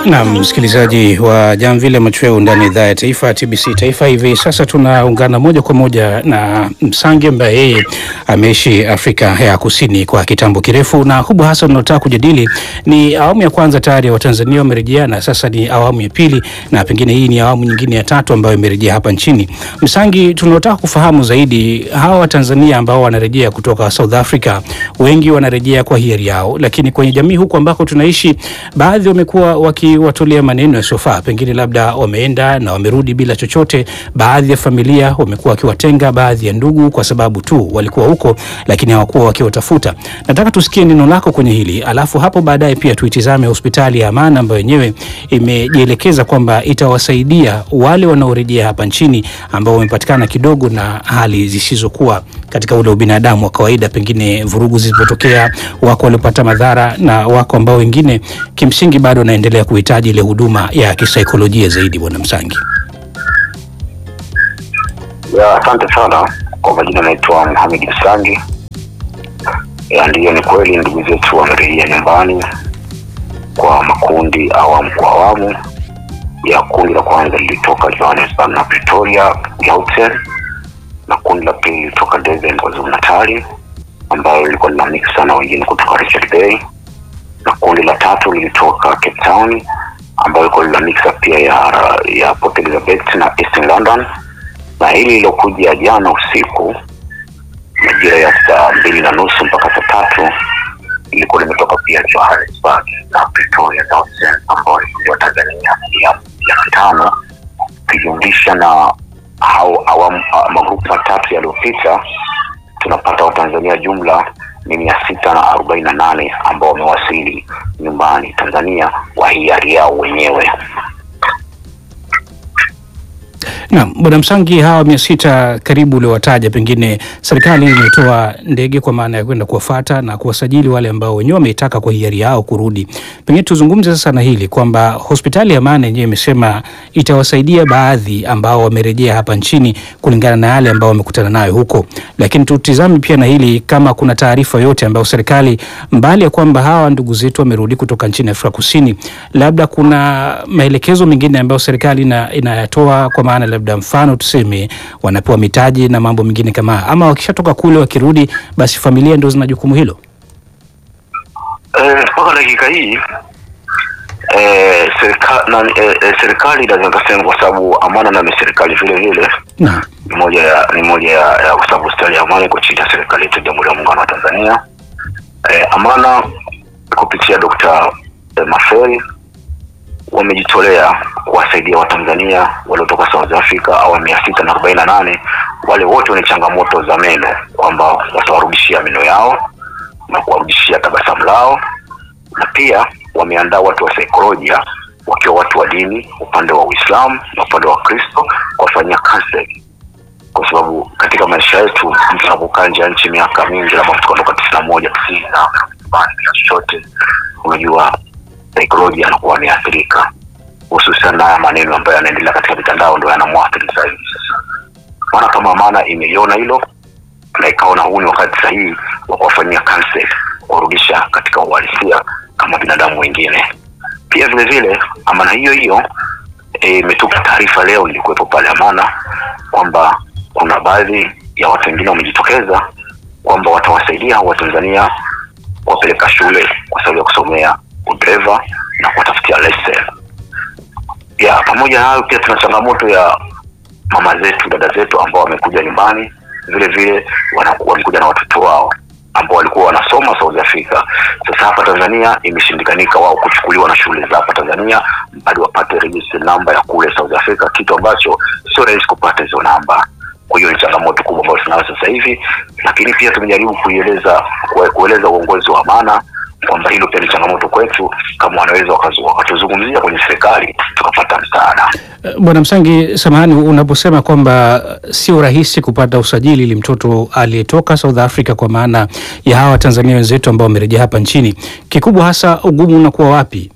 Na msikilizaji wa Jamvile Machweo ndani ya idhaa ya taifa ya TBC Taifa. Hivi sasa tunaungana moja kwa moja na Msangi ambaye yeye ameishi Afrika ya Kusini kwa kitambo kirefu, na kubwa hasa tunataka kujadili ni awamu ya kwanza tayari ya Watanzania wamerejea, na sasa ni awamu ya pili, na pengine hii ni awamu nyingine ya tatu ambayo imerejea hapa nchini. Msangi, tunataka kufahamu zaidi hawa Watanzania ambao wanarejea kutoka South Africa, wengi wanarejea kwa hiari yao, lakini kwenye jamii huku ambako tunaishi, baadhi wamekuwa wakiwatolea maneno yasiyofaa, pengine labda wameenda na wamerudi bila chochote. Baadhi ya familia wamekuwa wakiwatenga baadhi ya ndugu kwa sababu tu walikuwa huko, lakini hawakuwa wakiwatafuta. Nataka tusikie neno lako kwenye hili, alafu hapo baadaye pia tuitizame hospitali ya Amana ambayo yenyewe imejielekeza kwamba itawasaidia wale wanaorejea hapa nchini ambao wamepatikana kidogo na hali zisizokuwa katika ule ubinadamu wa kawaida, pengine vurugu zilipotokea, wako waliopata madhara na wako ambao wengine kimsingi bado wanaendelea kuhitaji ile huduma ya kisaikolojia zaidi. Bwana Msangi. Ya, asante sana kwa majina, naitwa Mohamed Msangi. Ya, ndiyo ni kweli ndugu zetu wamerejea nyumbani kwa makundi awamu kwa awamu. Ya kundi la kwanza lilitoka Johannesburg na Pretoria, Gauteng, na kundi la pili lilitoka Durban, KwaZulu Natal, ambayo lilikuwa lina mix sana wengine kutoka Richards Bay, na kundi la tatu lilitoka Cape Town, ambayo ilikuwa lina mix pia ya ya Port Elizabeth na Eastern London, na hili lilokuja jana usiku majira ya saa mbili na nusu mpaka saa tatu ilikuwa limetoka pia Johannesburg na Pretoria, Gauteng, ambayo ilikuwa Tanzania ya ya tano ukijumlisha na hao awamu magrupu matatu yaliyopita tunapata Watanzania jumla ni mia sita na arobaini na nane ambao wamewasili nyumbani Tanzania kwa hiari yao wenyewe. Naam, Bwana Msangi, hawa mia sita karibu uliowataja, pengine serikali imetoa ndege kwa maana ya kwenda kuwafata na kuwasajili wale ambao wenyewe wameitaka kwa hiari yao kurudi. Pengine tuzungumze sasa na hili kwamba hospitali ya Amana yenyewe imesema itawasaidia baadhi ambao wamerejea hapa nchini kulingana na yale ambao wamekutana nayo huko, lakini tutizame pia na hili kama kuna taarifa yote ambayo serikali, mbali ya kwamba hawa ndugu zetu wamerudi kutoka nchini Afrika Kusini, labda kuna maelekezo mengine ambayo serikali ina, inayatoa kwa maana labda mfano tuseme wanapewa mitaji na mambo mengine kama, ama wakishatoka kule wakirudi, basi familia ndio zina jukumu hilo. Mpaka eh, dakika hii eh, serikali na eh, eh, serikali inaweza kusema kwa sababu Amana na ni serikali vile vile Naam. ni moja ya ni moja ya, ya kwa sababu hospitali ya Amana iko chini ya serikali yetu ya Jamhuri ya Muungano wa Tanzania. Eh, Amana kupitia Dr. eh, Maferi wamejitolea kuwasaidia Watanzania waliotoka South Africa au mia sita na arobaini na nane wale wote wenye changamoto za meno, kwamba watawarudishia meno yao na kuwarudishia tabasamu lao, na pia wameandaa watu wa saikolojia wakiwa watu wa dini, upande wa Uislamu na upande wa Kristo, kuwafanyia counseling, kwa sababu katika maisha yetu mtu anapokaa nje ya nchi miaka mingi, labda tukaondoka tisini na moja tisini na bila chochote, unajua saikolojia anakuwa ameathirika, hususan na haya maneno ambayo yanaendelea katika mitandao ndio yanamwathiri zaidi. Sasa maana kama Amana imeiona hilo na ikaona huu ni wakati sahihi wa kuwafanyia counseling, kuwarudisha katika uhalisia kama binadamu wengine. Pia vile vile Amana hiyo hiyo imetupa e, taarifa leo, ilikuwepo pale Amana kwamba kuna baadhi ya watu wengine wamejitokeza kwamba watawasaidia Watanzania kuwapeleka shule kwa sababu ya kusomea udereva na kuwatafutia leseni. Ya pamoja na hayo, pia tuna changamoto ya mama zetu, dada zetu ambao wamekuja nyumbani, vile vile wamekuja na watoto wao ambao walikuwa wanasoma South Africa. Sasa hapa Tanzania imeshindikanika wao kuchukuliwa na shule za hapa Tanzania hadi wapate register namba ya kule South Africa, kitu ambacho sio rahisi kupata hizo namba. Kwa hiyo ni changamoto kubwa ambayo tunayo sasa hivi, lakini pia tumejaribu kuieleza kueleza uongozi wa Amana kwamba hilo pia ni changamoto kwetu, kama wanaweza wakatuzungumzia kwenye serikali tukapata msaada. Bwana Msangi, samahani, unaposema kwamba sio rahisi kupata usajili ili mtoto aliyetoka South Africa, kwa maana ya hawa Tanzania wenzetu ambao wamerejea hapa nchini, kikubwa hasa ugumu unakuwa wapi?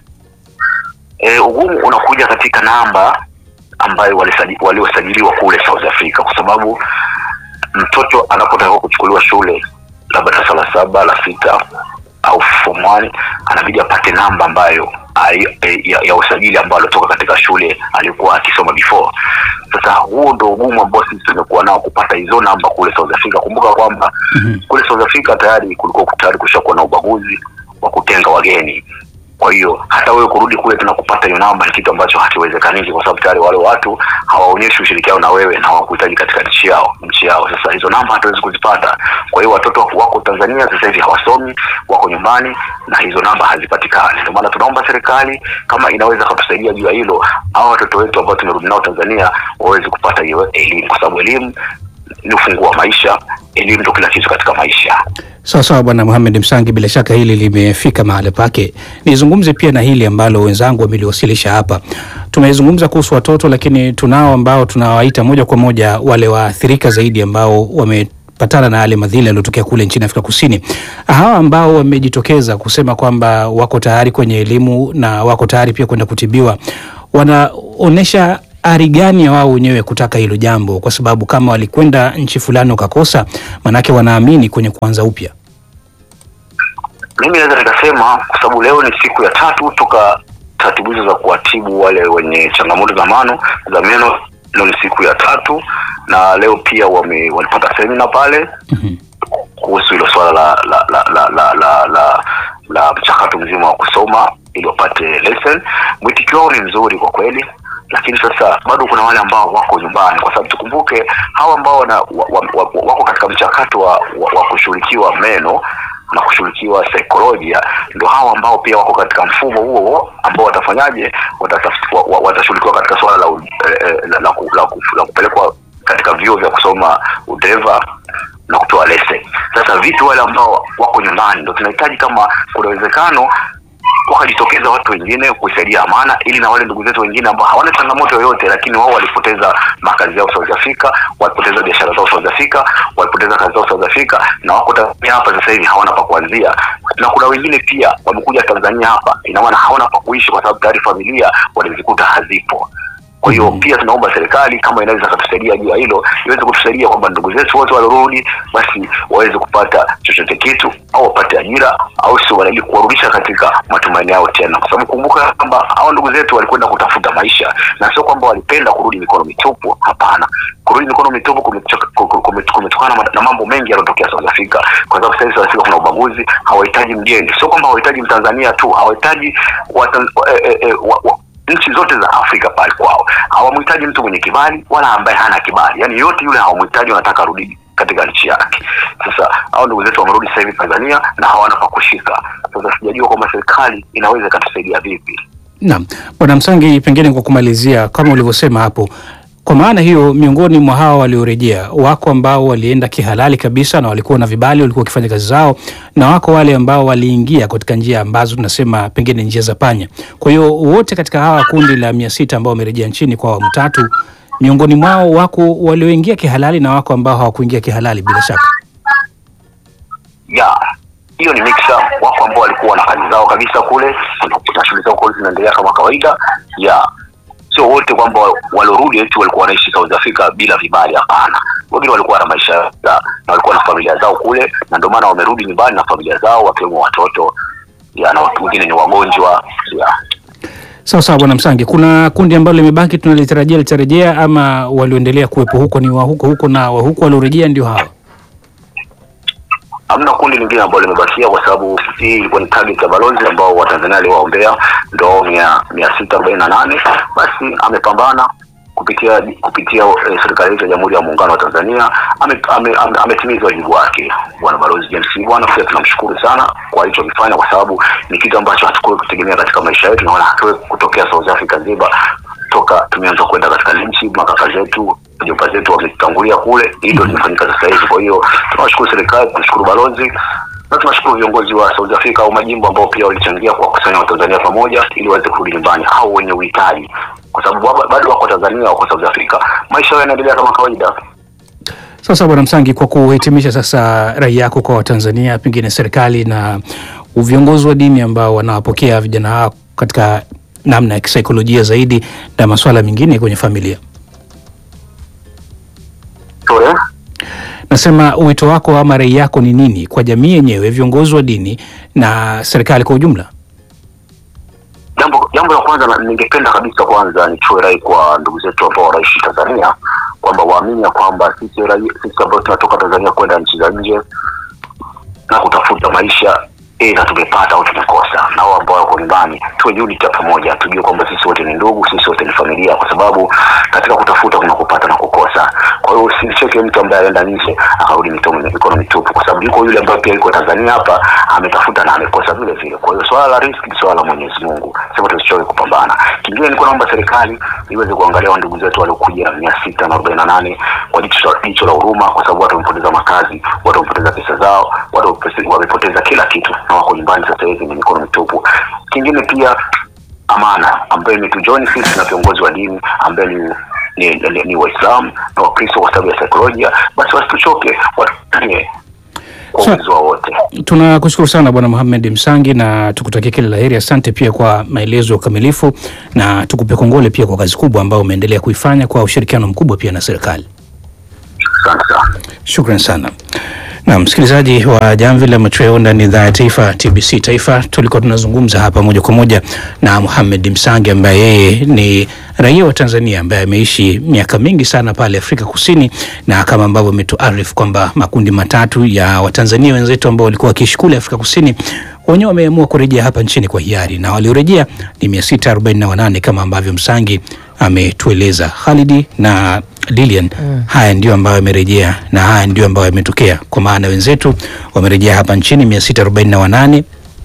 E, ugumu unakuja katika namba ambayo waliosajiliwa kule South Africa, kwa sababu mtoto anapotakiwa kuchukuliwa shule labda darasa la saba la sita au form one anabidi apate namba ambayo ali- eh, ya, ya usajili ambao alitoka katika shule alikuwa akisoma before. Sasa huo ndo ugumu ambao sisi tumekuwa nao kupata hizo namba kule South Africa. Kumbuka kwamba Mhm. kule South Africa tayari kulikuwa tayari kushakuwa na ubaguzi wa kutenga wageni. Kwa hiyo hata wewe kurudi kule tena kupata hiyo namba ni kitu ambacho hakiwezekaniki, kwa sababu tayari wale watu hawaonyeshi ushirikiano na wewe na hawakuhitaji katika nchi yao nchi yao. Sasa hizo namba hatuwezi kuzipata. Kwa hiyo watoto wako Tanzania sasa hivi hawasomi, wako nyumbani na hizo namba hazipatikani. Ndio maana tunaomba serikali kama inaweza kutusaidia juu ya hilo, hao watoto wetu ambao tumerudi nao Tanzania waweze kupata hiyo elimu, kwa sababu elimu ni ufunguo wa maisha. Elimu ndio kila kitu katika maisha. Sawa sawa, Bwana Mohamed Msangi, bila shaka hili limefika mahali pake. Nizungumze pia na hili ambalo wenzangu wameliwasilisha hapa. Tumezungumza kuhusu watoto, lakini tunao ambao tunawaita moja kwa moja wale waathirika zaidi ambao wamepatana na yale madhila yaliyotokea kule nchini Afrika Kusini. Hawa ambao wamejitokeza kusema kwamba wako tayari kwenye elimu na wako tayari pia kwenda kutibiwa, wanaonyesha ari gani ya wao wenyewe kutaka hilo jambo, kwa sababu kama walikwenda nchi fulani wakakosa, manake wanaamini kwenye kuanza upya. Mimi naweza nikasema kwa sababu leo ni siku ya tatu toka taratibu hizo za kuwatibu wale wenye changamoto za mano za meno. Leo ni siku ya tatu, na leo pia wame, walipata semina pale Mhm. kuhusu hilo swala la la la la la, la, la, la mchakato mzima wa kusoma ili wapate lesson. Mwitikio wao ni mzuri kwa kweli, lakini sasa bado kuna wale ambao wako nyumbani, kwa sababu tukumbuke hawa ambao wana, wa, wa, wa, wako katika mchakato wa, wa, wa kushughulikiwa meno na kushughulikiwa saikolojia, ndio hawa ambao pia wako katika mfumo huo huo ambao watafanyaje, watatafuti- wa- wa- watashughulikiwa katika swala la, u- eh, eh, la, la, ku- la, ku- la kupelekwa katika vyuo vya kusoma udereva na kupewa leseni. Sasa vipi wale ambao wako nyumbani, ndio tunahitaji kama kuna uwezekano wakajitokeza watu wengine kuisaidia Amana ili na wale ndugu zetu wengine ambao hawana changamoto yoyote, lakini wao walipoteza makazi yao South Africa, walipoteza biashara zao South Africa, walipoteza kazi zao South Africa na wako Tanzania hapa sasa hivi hawana pa kuanzia, na kuna wengine pia wamekuja Tanzania hapa, ina maana hawana pa kuishi kwa sababu tayari familia walizikuta hazipo. Kwa hiyo Mhm. pia tunaomba serikali kama inaweza katusaidia juu ya hilo, iweze kutusaidia kwamba ndugu zetu wote waliorudi basi waweze kupata chochote kitu au wapate ajira au sio, ili kuwarudisha katika matumaini yao tena, kwa sababu kumbuka kwamba hao ndugu zetu walikwenda kutafuta maisha na sio kwamba walipenda kurudi mikono mitupu. Hapana, kurudi mikono mitupu kumechoka- kume- kume- kumetokana na- na mambo mengi yanayotokea South Africa, kwa sababu sasa hivi South Africa kuna ubaguzi. Hawahitaji mgeni, sio kwamba hawahitaji Mtanzania tu, hawahitaji watan- eh, eh, eh, wa- wa- nchi zote za Afrika pale kwao hawamhitaji mtu mwenye kibali wala ambaye hana kibali, yaani yote yule hawamhitaji, wanataka arudi katika nchi yake. Sasa hao ndugu zetu wamerudi sasa hivi Tanzania na hawana pa kushika. Sasa sijajua kwamba serikali inaweza ikatusaidia vipi. Naam, Bwana Msangi, pengine kwa kumalizia, kama ulivyosema hapo, kwa maana hiyo, miongoni mwa hawa waliorejea wako ambao walienda kihalali kabisa na walikuwa na vibali, walikuwa wakifanya kazi zao, na wako wale ambao waliingia katika njia ambazo tunasema pengine njia za panya. Kwa hiyo wote katika hawa kundi la mia sita ambao wamerejea nchini kwa awamu tatu, miongoni mwao wako walioingia kihalali na wako ambao hawakuingia kihalali bila shaka. ya hiyo ni mixer. Wako ambao walikuwa na kazi zao kabisa kule na shughuli zao kule zinaendelea kama kawaida. ya sio wote kwamba waliorudi eti walikuwa wanaishi South Africa bila vibali. Hapana, wengine walikuwa na maisha yao na walikuwa na familia zao kule, na ndio maana wamerudi nyumbani na familia zao, wakiwemo watoto ya na watu wengine ni wagonjwa ya Sawa sawa, Bwana Msangi, kuna kundi ambalo limebaki tunalitarajia litarejea, ama walioendelea kuwepo huko ni wa huko huko na wa huko waliorejea ndio hawa? hamna kundi lingine ambalo limebakia kwa sababu hii ilikuwa ni target ya balozi ambao watanzania aliwaombea ndo mia mia sita arobaini na nane basi amepambana kupitia kupitia eh, serikali yetu ya jamhuri ya muungano wa tanzania ametimiza ame, ame, ametimiza wajibu wake bwana balozi james bwana pia tunamshukuru sana kwa alichokifanya kwa sababu ni kitu ambacho hatukuwe kutegemea katika maisha yetu na wala hatuwe kutokea south africa nzima toka tumeanza kwenda katika nchi makaka zetu jomba zetu wametangulia kule hii ndio limefanyika sasa hivi kwa hiyo tunawashukuru serikali tunashukuru balozi na tunashukuru viongozi wa South Africa au majimbo ambao pia walichangia kwa kusanya Watanzania pamoja ili waweze kurudi nyumbani au wenye uhitaji, kwa sababu baba- bado wako Tanzania, wako South Africa, maisha yao yanaendelea kama kawaida. Sasa Bwana Msangi, kwa kuhitimisha sasa, rai yako kwa Watanzania, pengine serikali na viongozi wa dini ambao wanawapokea vijana hao katika namna ya kisaikolojia zaidi na masuala mengine kwenye familia, Sorry. nasema wito wako ama rai yako ni nini kwa jamii yenyewe, viongozi wa dini na serikali kwa ujumla? Jambo jambo la kwanza na- ningependa kabisa kwanza nichue rai kwa ndugu zetu ambao wanaishi Tanzania kwamba waamini ya kwamba sisi raia, sisi ambao tunatoka Tanzania kwenda nchi za nje na kutafuta maisha eh, na tumepata au tumekosa, na wao ambao wako nyumbani tuwe unity ya pamoja, tujue kwamba sisi wote ni ndugu, sisi wote ni familia, kwa sababu katika kutafuta kuna kupata na kukosa. Kwa hiyo usimcheke mtu ambaye anaenda nje akarudi mitomo mikono mitupu, kwa sababu yuko yule ambaye pia yuko Tanzania hapa ametafuta na amekosa vile vile. Kwa hiyo swala la riski ni swala la Mwenyezi Mungu, sema tusichoke kupambana. Kingine nilikuwa naomba serikali iweze kuangalia wa ndugu zetu waliokuja mia sita na arobaini na nane kwa jicho la- jicho la huruma, kwa sababu watu wamepoteza makazi, watu wamepoteza pesa zao, watu wamepoteza- wamepoteza kila kitu na wako nyumbani sasa hivi ni mikono mitupu. Kingine pia amana ambayo imetujoni sisi na viongozi wa dini ambaye ni ni, ni, ni Waislamu na Wakristo kwa sababu ya saikolojia, basi wasituchoke, watufanyie kwa Sa- uwezo wao wote. Tunakushukuru sana Bwana Mohamed Msangi na tukutakia kila la heri. Asante pia kwa maelezo ya ukamilifu na tukupe kongole pia kwa kazi kubwa ambayo umeendelea kuifanya kwa ushirikiano mkubwa pia na serikali. Asante sana. Shukran sana. Na msikilizaji wa Jamvi la Machweo ndani ya idhaa ya taifa TBC Taifa, tulikuwa tunazungumza hapa moja kwa moja na Mohamed Msangi ambaye yeye ni raia wa Tanzania ambaye ameishi miaka mingi sana pale Afrika Kusini, na kama ambavyo ametuarifu kwamba makundi matatu ya Watanzania wenzetu ambao walikuwa wakiishi kule Afrika Kusini wenyewe wameamua kurejea hapa nchini kwa hiari na waliorejea ni 648 kama ambavyo Msangi ametueleza. Khalidi na Lilian, haya ndio ambayo yamerejea na haya ndio ambayo yametokea, kwa maana wenzetu wamerejea hapa nchini 648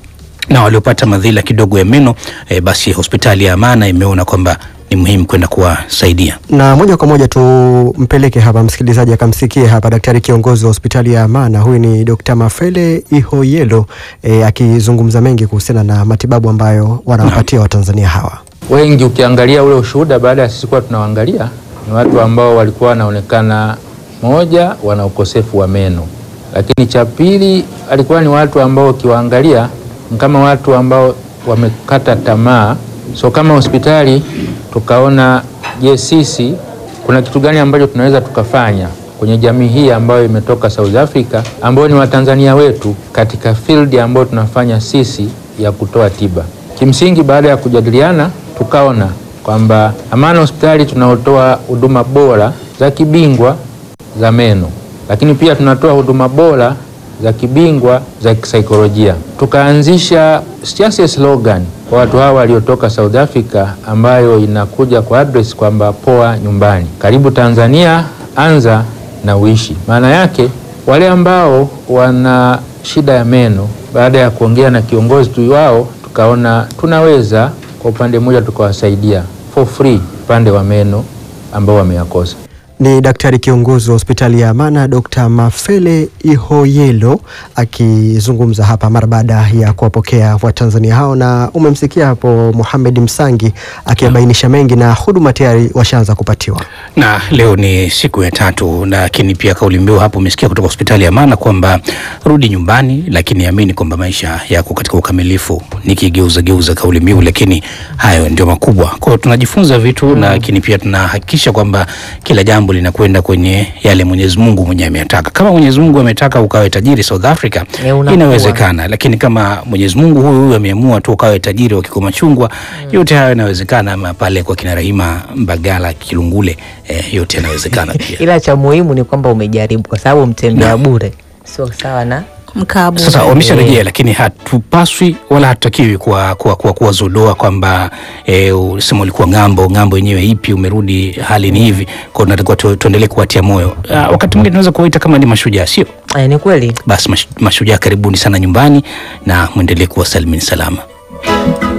na waliopata madhila kidogo ya meno e, basi hospitali ya Amana imeona kwamba ni muhimu kwenda kuwasaidia. na moja kwa moja tumpeleke hapa msikilizaji akamsikie hapa daktari kiongozi wa hospitali ya Amana. Huyu ni Dr. Mafele Ihoyelo e, akizungumza mengi kuhusiana na matibabu ambayo wanawapatia Watanzania hawa. wengi ukiangalia ule ushuhuda baada ya sisi kuwa tunawaangalia ni watu ambao walikuwa wanaonekana, moja, wana ukosefu wa meno, lakini cha pili alikuwa ni watu ambao ukiwaangalia ni kama watu ambao wamekata tamaa. So kama hospitali tukaona, je, sisi kuna kitu gani ambacho tunaweza tukafanya kwenye jamii hii ambayo imetoka South Africa, ambao ni Watanzania wetu katika field ambayo tunafanya sisi ya kutoa tiba. Kimsingi, baada ya kujadiliana, tukaona kwamba Amana hospitali tunaotoa huduma bora za kibingwa za meno, lakini pia tunatoa huduma bora za kibingwa za kisaikolojia. Tukaanzisha just a slogan kwa watu hawa waliotoka South Africa ambayo inakuja kwa address kwamba poa nyumbani, karibu Tanzania, anza na uishi. Maana yake wale ambao wana shida ya meno, baada ya kuongea na kiongozi tu wao, tukaona tunaweza kwa upande mmoja tukawasaidia for free upande wa meno ambao wameyakosa. Ni daktari kiongozi wa hospitali ya Amana Dr. Mafele Ihoyelo akizungumza hapa mara baada ya kuwapokea Watanzania hao, na umemsikia hapo Mohamed Msangi akiyabainisha mengi na huduma tayari washaanza kupatiwa. na leo ni siku ya tatu, lakini pia kauli mbiu hapo umesikia kutoka hospitali ya Amana kwamba rudi nyumbani, lakini amini kwamba maisha yako katika ukamilifu. Nikigeuza geuza kauli mbiu, lakini hayo ndio makubwa. Kwa hiyo tunajifunza vitu na lakini pia tunahakikisha kwamba kila jambo linakwenda kwenye yale Mwenyezi Mungu mwenyewe ametaka. Kama Mwenyezi Mungu ametaka ukawe tajiri South Africa, Eh, unakuwa. inawezekana, lakini kama Mwenyezi Mungu huyu huyu ameamua tu ukawe tajiri wa Kigoma Chungwa, yote hayo yanawezekana. Ama pale kwa kina Rahima Mbagala Kilungule, eh, yote yanawezekana pia. ila cha muhimu ni kwamba umejaribu, kwa sababu mtembea bure sio sawa na mkabu Sasa wamesharejea, lakini hatupaswi wala hatutakiwi kuwa kuwa, kuwa, kuwazodoa kwamba e, usema ulikuwa ng'ambo ng'ambo yenyewe ipi, umerudi hali ni hivi. Kwa hiyo tunatakiwa tu, tuendelee kuwatia moyo. Ah, wakati mwingine tunaweza kuwaita kama ni mashujaa, sio eh, ni kweli basi? mash- Mashujaa, karibuni sana nyumbani na mwendelee kuwa salimini salama.